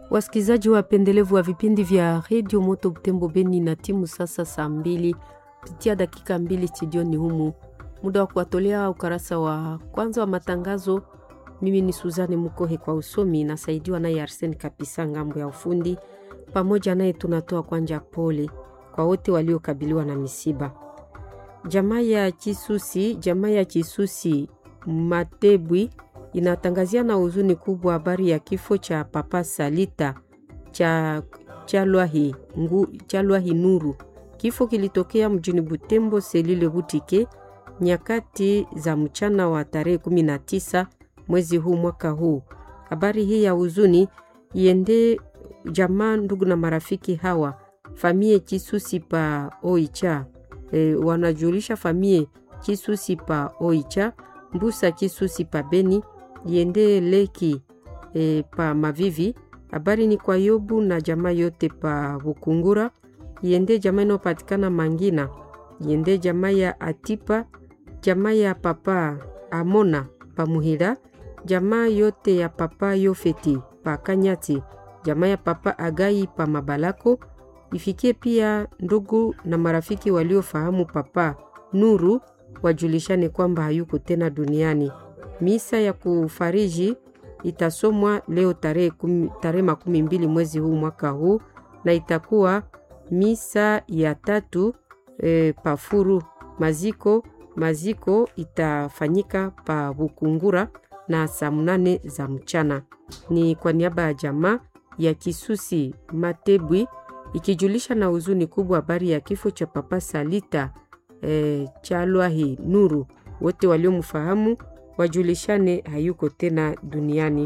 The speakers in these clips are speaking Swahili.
Wasikilizaji wapendelevu wa vipindi vya redio Moto Butembo Beni na timu sasa saa mbili pitia dakika mbili studioni humu, muda wa kuwatolea ukarasa wa kwanza wa matangazo. Mimi ni Suzane Mukohe kwa usomi, nasaidiwa naye Arsen Kapisa ngambo ya ufundi. Pamoja naye tunatoa kwanja pole kwa wote waliokabiliwa na misiba. Jamaa ya Chisusi, jamaa ya Chisusi Matebwi inatangazia na huzuni kubwa habari ya kifo cha Papa Salita cha Chalwahi ngu, Chalwahi Nuru. Kifo kilitokea mjini Butembo selile Butike nyakati za mchana wa tarehe 19 mwezi huu mwaka huu. Habari hii ya huzuni iende jamaa, ndugu na marafiki hawa famie Chisusi pa Oicha e, wanajulisha famie Chisusi pa Oicha Mbusa Chisusi pa Beni iende Leki e, pa Mavivi. Habari ni kwa Yobu na jamaa yote pa Bukungura iende jamaa inayopatikana Mangina iende jamaa ya Atipa jamaa ya papa Amona pa Muhira jamaa yote ya papa Yofeti pa Kanyati jamaa ya papa Agai pa Mabalako ifikie pia ndugu na marafiki waliofahamu papa Nuru wajulishane kwamba hayuko tena duniani. Misa ya kufariji itasomwa leo tarehe tarehe makumi mbili mwezi huu mwaka huu na itakuwa misa ya tatu e, pafuru maziko maziko itafanyika pa Bukungura na saa mnane za mchana. Ni kwa niaba ya jamaa ya Kisusi Matebwi ikijulisha na huzuni kubwa habari ya kifo cha Papa Salita e, Chalwahi Nuru. Wote waliomfahamu wajulishane hayuko tena duniani.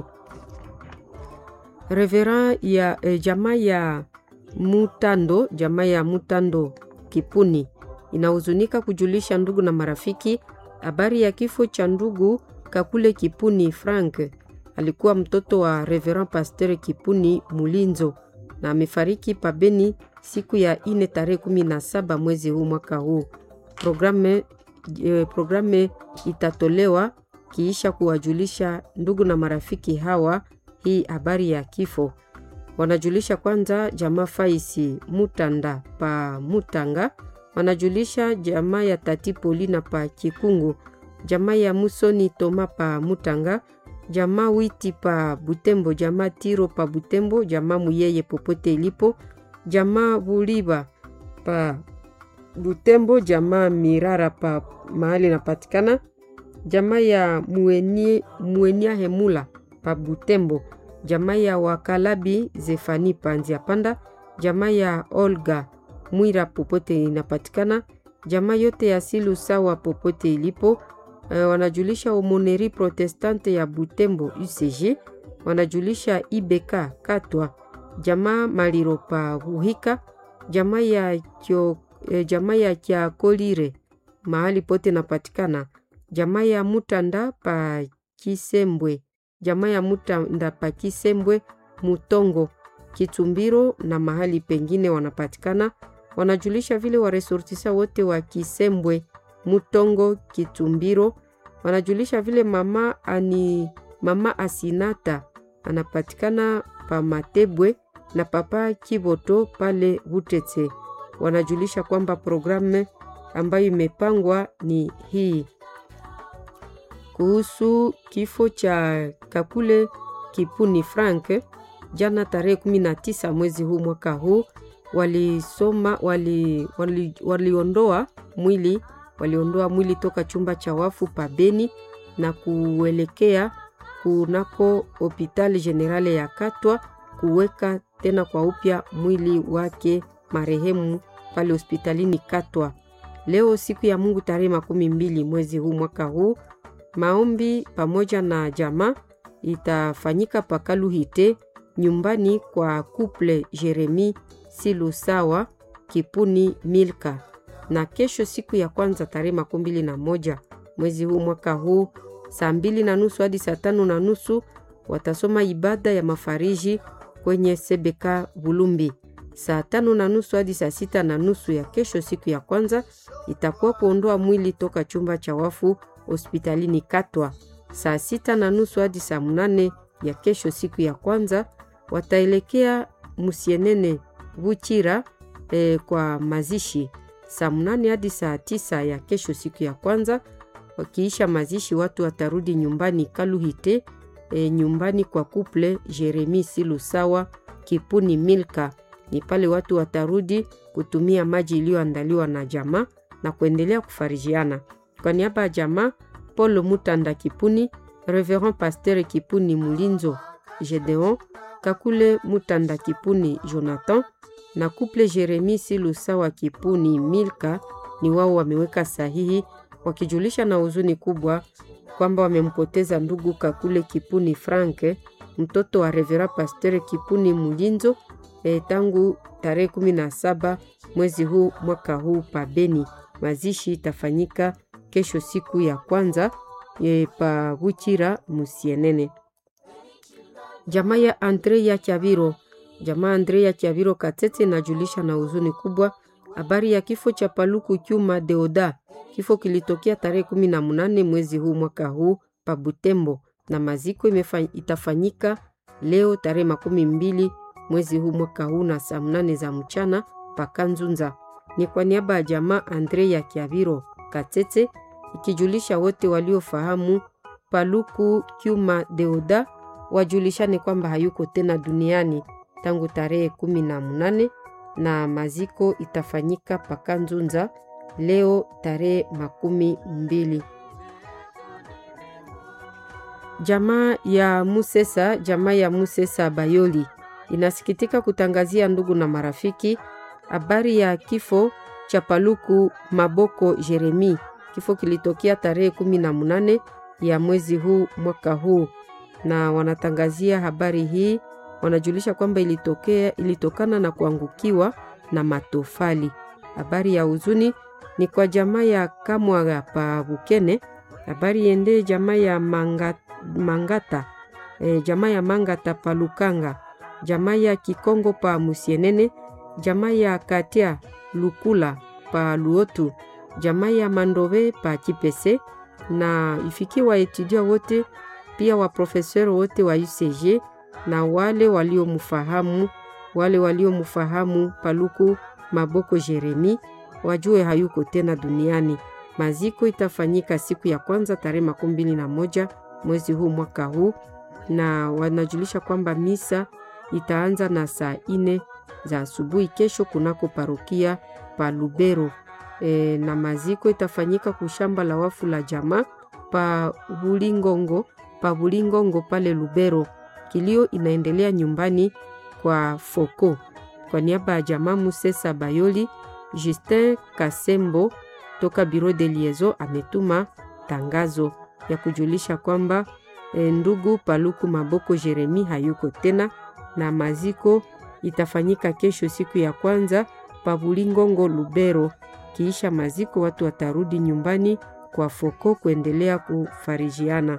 Revera ya e, jamaa ya Mutando, jamaa ya Mutando Kipuni inahuzunika kujulisha ndugu na marafiki habari ya kifo cha ndugu Kakule Kipuni Frank. Alikuwa mtoto wa Reverend Pasteur Kipuni Mulinzo na amefariki pabeni siku ya ine tarehe kumi na saba mwezi huu mwaka huu. Programe, eh, programe itatolewa kiisha kuwajulisha ndugu na marafiki hawa hii habari ya kifo. Wanajulisha kwanza jamaa Faisi Mutanda pa Mutanga, wanajulisha jamaa ya Tati Polina pa Kikungu, jamaa ya Musoni Toma pa Mutanga, jamaa Witi pa Butembo, jamaa Tiro pa Butembo, jamaa Muyeye popote ilipo, jamaa Buliba pa Butembo, jamaa Mirara pa mahali napatikana, jamaa ya Muenia, Muenia Hemula pa Butembo, jamaa ya Wakalabi Zefani pa Nzia Panda, jamaa ya Olga Mwira popote inapatikana, jamaa yote ya Silu sawa popote ilipo. Uh, wanajulisha Omoneri Protestante ya Butembo UCG, wanajulisha IBK Katwa, jamaa Maliro pa Buhika, jamaa ya kyo, eh, jamaa ya Kyakolire mahali pote napatikana, jamaa ya Mutanda pa Kisembwe, jamaa ya Mutanda pa Kisembwe Mutongo Kitumbiro na mahali pengine wanapatikana. Wanajulisha vile waresortisa wote wa Kisembwe Mutongo Kitumbiro wanajulisha vile mama ani mama Asinata anapatikana pa Matebwe na papa Kiboto pale Butete. Wanajulisha kwamba programu ambayo imepangwa ni hii. Kuhusu kifo cha Kakule Kipuni Frank, jana tarehe 19 mwezi huu mwaka huu walisoma wali, wali, waliondoa mwili waliondoa mwili toka chumba cha wafu pa Beni na kuelekea kunako hopitali generale ya Katwa kuweka tena kwa upya mwili wake marehemu pale hospitalini Katwa. Leo siku ya Mungu tarehe makumi mbili mwezi huu mwaka huu, maombi pamoja na jamaa itafanyika pakaluhite nyumbani kwa couple Jeremi Silusawa Kipuni Milka na kesho siku ya kwanza tarehe makumi mbili na moja mwezi huu mwaka huu saa mbili na nusu hadi saa tano na nusu watasoma ibada ya mafariji kwenye Sebeka Bulumbi. Saa tano na nusu hadi saa sita na nusu ya kesho siku ya kwanza itakuwa kuondoa mwili toka chumba cha wafu hospitalini Katwa. Saa sita na nusu hadi saa mnane ya kesho siku ya kwanza wataelekea Musienene Buchira e, kwa mazishi saa mnane hadi saa tisa ya kesho, siku ya kwanza. Wakiisha mazishi, watu watarudi nyumbani Kaluhite, e, nyumbani kwa kuple Jeremi Silusawa Kipuni Milka. Ni pale watu watarudi kutumia maji iliyoandaliwa na jamaa na kuendelea kufarijiana. Kwa niaba ya jamaa Paul Mutanda Kipuni, Reverend Pasteur Kipuni Mulinzo Gedeon, Kakule Mutanda Kipuni Jonathan na kuple Jeremi Silusawa Kipuni Milka ni wao wameweka sahihi wakijulisha na huzuni kubwa kwamba wamempoteza ndugu Kakule Kipuni Franke, mtoto wa Revera Pasteur Kipuni Mulinzo e, tangu tarehe 17 mwezi huu mwaka huu pa Beni. Mazishi itafanyika kesho siku ya kwanza e, pa Buchira Musienene. Jamaa ya Andre ya Kiaviro, jamaa Andre ya Kiaviro Katete inajulisha na huzuni kubwa habari ya kifo cha Paluku Kyuma Deoda. Kifo kilitokea tarehe kumi na munane mwezi huu mwaka huu pa Butembo, na maziko itafanyika leo tarehe makumi mbili mwezi huu mwaka huu na saa mnane za mchana pa Kanzunza. Ni kwa niaba ya jamaa Andre ya Kiaviro Katete ikijulisha wote waliofahamu Paluku Kyuma Deoda wajulishane kwamba hayuko tena duniani tangu tarehe kumi na munane na maziko itafanyika Pakanzunza leo tarehe makumi mbili. Jamaa ya Musesa, jamaa ya Musesa Bayoli inasikitika kutangazia ndugu na marafiki habari ya kifo cha Paluku Maboko Jeremi. Kifo kilitokea tarehe kumi na munane ya mwezi huu mwaka huu, na wanatangazia habari hii, wanajulisha kwamba ilitokea ilitokana na kuangukiwa na matofali. Habari ya huzuni ni kwa jamaa ya Kamwaga pa Bukene. Habari yende jamaa ya Manga, Mangata e, jamaa ya Mangata pa Lukanga, jamaa ya Kikongo pa Musienene, jamaa ya Katia Lukula pa Luotu, jamaa ya Mandove pa Kipese na ifikiwa etudia wote pia waprofesori wote wa UCG na wale waliomfahamu wale waliomfahamu Paluku Maboko Jeremi wajue hayuko tena duniani. Maziko itafanyika siku ya kwanza tarehe makumi mbili na moja mwezi huu mwaka huu, na wanajulisha kwamba misa itaanza na saa ine za asubuhi kesho kunako parokia pa Lubero. E, na maziko itafanyika kushamba la wafu la jamaa pa Bulingongo, pa Bulingongo pale Lubero. Kilio inaendelea nyumbani kwa Foko. Kwa niaba ya jamaa Musesa Bayoli, Justin Kasembo toka Bureau de Liaison ametuma tangazo ya kujulisha kwamba e, ndugu Paluku Maboko Jeremi hayuko tena, na maziko itafanyika kesho siku ya kwanza pa Bulingongo Lubero. Kiisha maziko watu watarudi nyumbani kwa Foko kuendelea kufarijiana.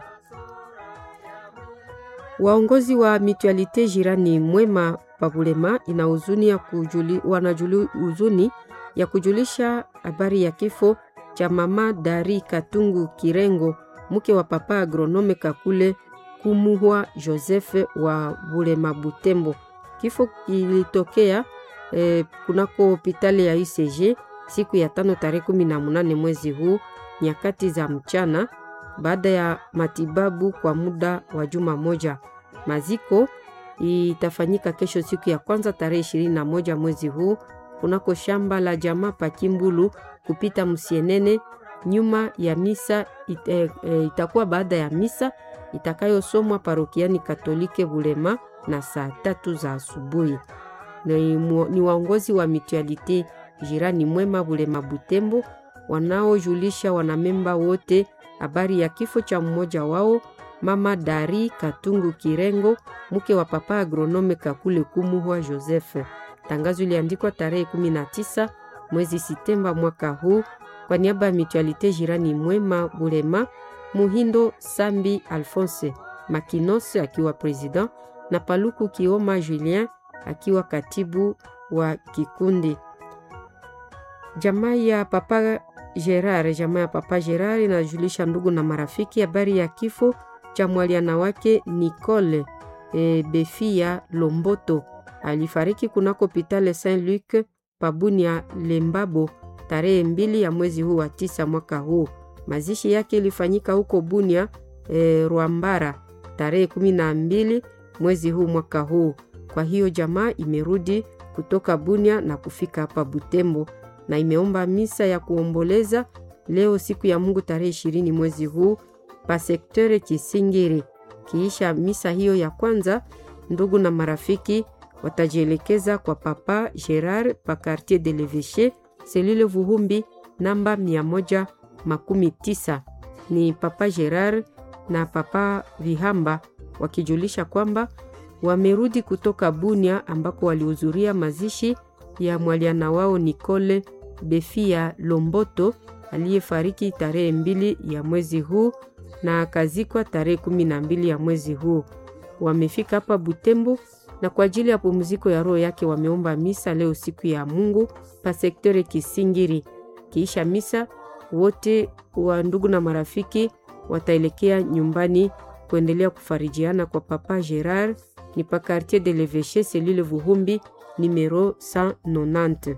Waongozi wa Mutualite Jirani Mwema Pabulema ina huzuni ya kujuli, wanajuli huzuni ya kujulisha habari ya kifo cha mama Dari Katungu Kirengo, mke wa papa agronome Kakule Kumuhwa Joseph wa Bulema Butembo. Kifo kilitokea eh, kunako hopitali ya UCG siku ya tano tarehe kumi na munane mwezi huu nyakati za mchana baada ya matibabu kwa muda wa juma moja. Maziko itafanyika kesho siku ya kwanza tarehe ishirini na moja mwezi huu kunako shamba la jamaa Pakimbulu kupita Msienene. Nyuma ya misa it, e, e, itakuwa baada ya misa itakayosomwa parokiani Katolike Bulema na saa tatu za asubuhi. Ni, ni waongozi wa Mutualite Jirani Mwema Bulema Butembo wanaojulisha wanamemba wote habari ya kifo cha mmoja wao mama Dari Katungu Kirengo, mke wa papa agronome Kakule Kumuhwa Joseph. Tangazo iliandikwa tarehe 19 mwezi Septemba mwaka huu kwa niaba ya Mutualite Jirani Mwema Bulema, Muhindo Sambi Alphonse Makinos akiwa president na Paluku Kioma Julien akiwa katibu wa kikundi. Jamaa ya papa Gerard, jamaa ya papa Gerard inajulisha ndugu na marafiki habari ya kifo cha mwaliana wake Nicole e, Befia Lomboto alifariki kunako Pitale Saint Luc Pabunia Lembabo tarehe mbili ya mwezi huu wa tisa mwaka huu. Mazishi yake ilifanyika huko Bunia e, Rwambara tarehe kumi na mbili mwezi huu mwaka huu. Kwa hiyo jamaa imerudi kutoka Bunia na kufika hapa Butembo na imeomba misa ya kuomboleza leo siku ya Mungu tarehe ishirini mwezi huu pa sektere Kisingiri. Kiisha misa hiyo ya kwanza, ndugu na marafiki watajielekeza kwa Papa Gerard pa Quartier de l'Eveche selule Vuhumbi namba mia moja makumi tisa. Ni Papa Gerard na Papa Vihamba wakijulisha kwamba wamerudi kutoka Bunia ambako walihudhuria mazishi ya mwaliana wao Nicole Befia Lomboto aliyefariki tarehe mbili ya mwezi huu na akazikwa tarehe kumi na mbili ya mwezi huu. Wamefika hapa Butembo na kwa ajili ya pumziko ya roho yake wameomba misa leo siku ya Mungu pa sektore Kisingiri. Kiisha misa, wote wa ndugu na marafiki wataelekea nyumbani kuendelea kufarijiana kwa Papa Gerard ni pa Quartier de l'Eveche selule Vuhumbi numero 190.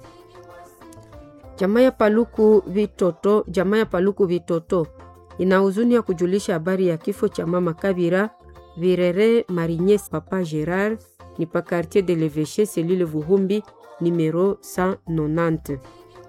Jamaa ya Paluku Vitoto, jamaa ya Paluku Vitoto ina huzuni ya kujulisha habari ya kifo cha mama Kabira Virere Marinyes. Papa Gerard ni pa Quartier de l'Eveche selule Vuhumbi numero 190.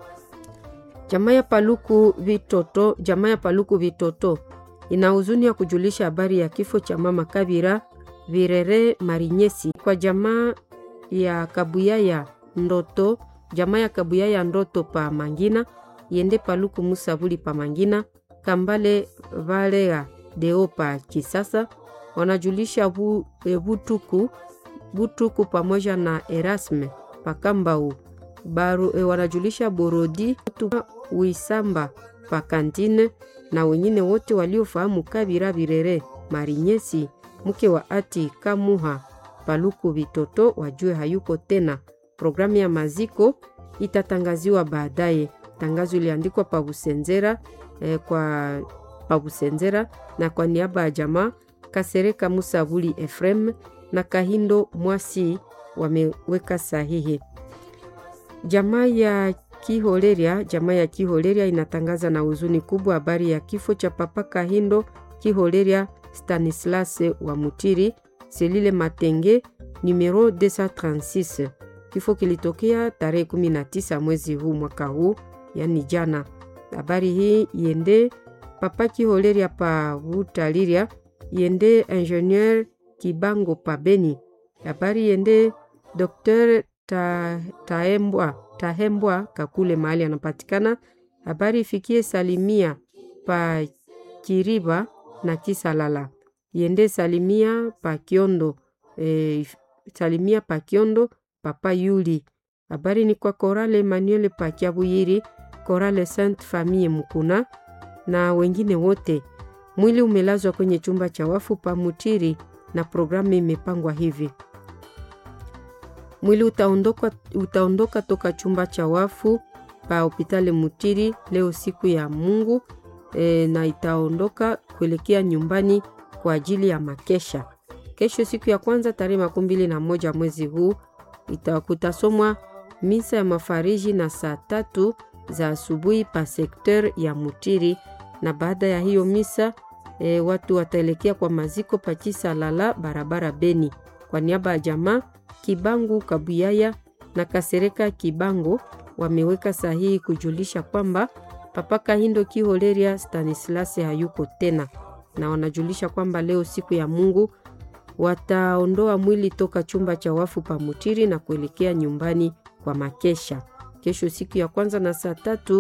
Jamaa ya Paluku Vitoto, jamaa ya Paluku Vitoto ina huzuni ya kujulisha habari ya kifo cha mama Kabira Virere Marinyesi kwa jamaa ya Kabuyaya Ndoto, jamaa ya Kabuyaya Ndoto pa Mangina yende Paluku Musabuli pa Mangina Kambale Valea Deo pa Kisasa wanajulisha bu, e, Butuku Butuku pamoja na Erasme pa Kambau Baru, e, wanajulisha Borodi Uisamba pa Kantine na wengine wote waliofahamu Kabira Virere Marinyesi mke wa ati Kamuha Paluku Vitoto wajue hayuko tena. Programu ya maziko itatangaziwa baadaye. Tangazo iliandikwa pa Busenzera eh, kwa pa Busenzera na kwa niaba ya jamaa Kasereka Musabuli Efrem na Kahindo Mwasi wameweka sahihi. Jamaa ya Kiholeria, jamaa ya Kiholeria inatangaza na huzuni kubwa habari ya kifo cha Papa Kahindo Kiholeria Stanislas wa Mutiri selile Matenge numero 236. Kifo kilitokea tarehe 19 mwezi huu mwaka huu, yani jana. Habari hii iende Papa Kiholeria pa Vutaliria, iende Ingenieur Kibango pa Beni. Habari iende Dr. Ta, Taembwa, Tahembwa Kakule mahali anapatikana. Habari ifikie Salimia pa Kiriba na Kisalala yende Salimia pa Kiondo e, Salimia pa Kiondo Papa Yuli. Habari ni kwa Korale Emmanuel pa Kiabuyiri, Korale Sainte Famille Mukuna na wengine wote. Mwili umelazwa kwenye chumba cha wafu pa Mutiri na programu imepangwa hivi: mwili utaondoka, utaondoka toka chumba cha wafu pa hopitali Mutiri leo siku ya Mungu e, na itaondoka kuelekea nyumbani kwa ajili ya makesha. Kesho siku ya kwanza tarehe makumi mbili na moja mwezi huu kutasomwa misa ya mafariji na saa tatu za asubuhi pa sekter ya Mutiri, na baada ya hiyo misa e, watu wataelekea kwa maziko pa Chisalala barabara Beni. Kwa niaba ya jamaa Kibangu Kabuyaya na Kasereka Kibango wameweka sahihi kujulisha kwamba Papa Kahindo Kiholeria Stanislas hayuko tena, na wanajulisha kwamba leo siku ya Mungu wataondoa mwili toka chumba cha wafu pa Mutiri na kuelekea nyumbani kwa makesha. Kesho siku ya kwanza na saa tatu